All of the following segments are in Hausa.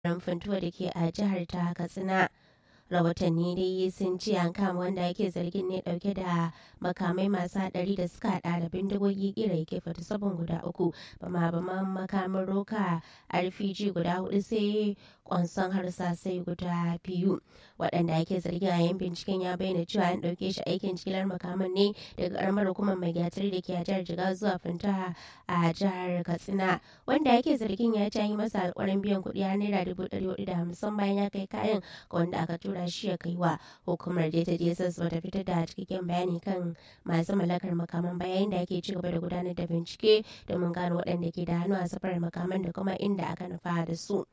Funtuwa da ke a jihar ta Katsina. rahotanni dai sun ce an kama wanda ake zargin ne dauke da makamai masu hadari da suka hada da bindigogi kira yake fata sabon guda uku bama bama makamin roka rpg guda hudu sai kwanson harsasai guda biyu waɗanda ake zargin a yin binciken ya bayyana cewa an ɗauke shi aikin jigilar makaman ne daga karamar hukumar mai gatar da ke a jihar jigawa zuwa finta a jihar katsina wanda ake zargin ya ci yi masa alƙawarin biyan kuɗi har naira dubu ɗari hudu da hamsin bayan ya kai kayan ga wanda aka tura shi ya kai wa hukumar da ta dss bata fitar da cikakken bayani kan masu mallakar makaman bayan da ake ci gaba da gudanar da bincike domin gano waɗanda ke da hannu a safarar makaman da kuma inda aka nufa da su.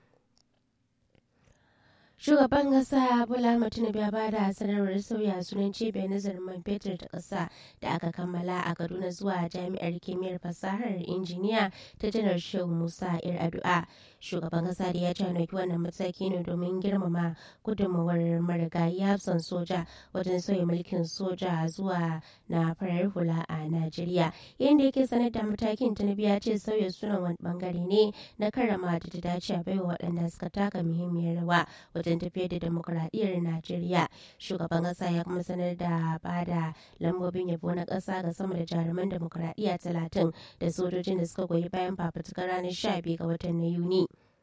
shugaban kasa bola tinubu ya ba da sanarwar sauya sunan cibiyar nazarin man fetur ta kasa da aka kammala a kaduna zuwa jami'ar kimiyyar fasahar injiniya ta janar shehu musa ir addu'a shugaban kasa da ya ce wannan mataki ne domin girmama gudunmawar marigayi hafsan soja wajen sauya mulkin soja zuwa na farar hula a najeriya yadda yake sanar da matakin tinubu ya ce sauya sunan wani bangare ne na karrama da ta dace a baiwa waɗanda suka taka muhimmiyar rawa wajen tafiyar da demokuraɗiyyar najeriya shugaban ƙasa ya kuma sanar da bada lambobin yabo na ƙasa ga sama da jaruman demokuraɗiyya talatin da sojojin da suka goyi bayan fafutukar ranar 12 ga watan na yuni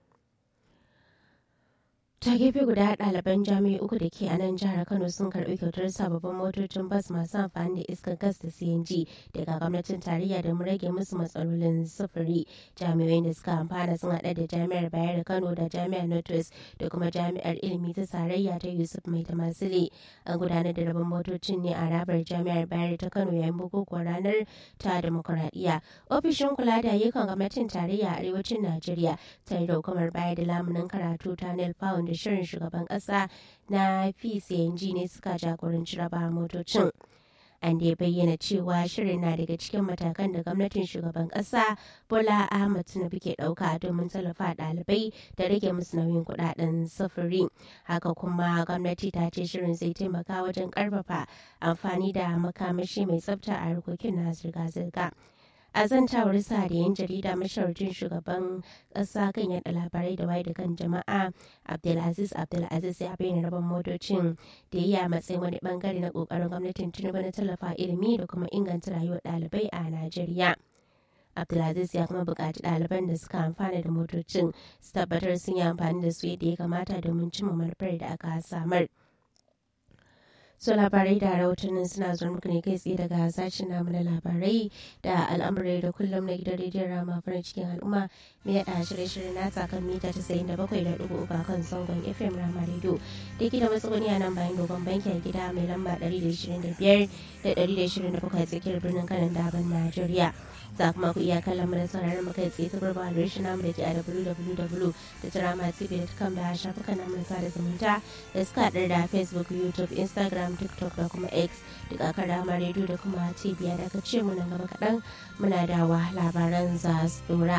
ta gefe guda ɗaliban jami'ai uku da ke a nan jihar kano sun karɓi kyautar sababbin motocin bas masu amfani da iskar gas da cng daga gwamnatin tarayya da rage musu matsalolin sufuri jami'ai da suka amfana sun haɗa da jami'ar bayar da kano da jami'ar northwest da kuma jami'ar ilimi ta tarayya ta yusuf mai tamasile an gudanar da rabon motocin ne a rabar jami'ar bayar ta kano yayin bukukuwar ranar ta demokuraɗiyya ofishin kula da ayyukan gwamnatin tarayya a arewacin najeriya tare da hukumar bayar da lamunin karatu ta nel pound da shirin shugaban kasa na pcng ne suka jagoranci raba motocin an da ya bayyana cewa shirin na daga cikin matakan da gwamnatin shugaban kasa bola ahmad tinubu ke dauka domin tallafa ɗalibai da rage musu nauyin kudaden sufuri haka kuma gwamnati ta ce shirin zai taimaka wajen karfafa amfani da makamashi mai tsafta a harkokin na zirga-zirga a zantawar sa da yan jarida mashawarcin shugaban kasa kan yada labarai da waye da kan jama'a abdulaziz abdulaziz ya bayyana rabon motocin da ya matsayin wani bangare na kokarin gwamnatin tinubu na tallafa ilimi da kuma inganta rayuwar ɗalibai a najeriya abdulaziz ya kuma buƙaci ɗaliban da suka amfana da motocin su tabbatar sun yi amfani da su yadda ya kamata domin cimma manufar da aka samar. su labarai da rahotannin suna zuwa muku ne kai tsaye daga sashen namu na labarai da al'amurai da kullum na gidan rediyon rama farin cikin al'umma mai yada shirye-shirye na kan mita tasa'in da bakwai da ɗigo uku kan zangon fm rama radio da ke da matsuguni a nan bayan dogon banki a gida mai lamba ɗari da ishirin da biyar da ɗari da ishirin da bakwai tsakiyar birnin kanan daban najeriya za kuma ku iya kallon mu da sauraron mu kai tsaye ta gurba adireshin namu da ke a www.dramatv.com da shafukan namu na sada zumunta da suka haɗar da facebook youtube instagram tiktok da kuma x duk a kan rama rediyo da kuma cibiya da aka ce mu nan gaba kaɗan muna dawa labaran za su dora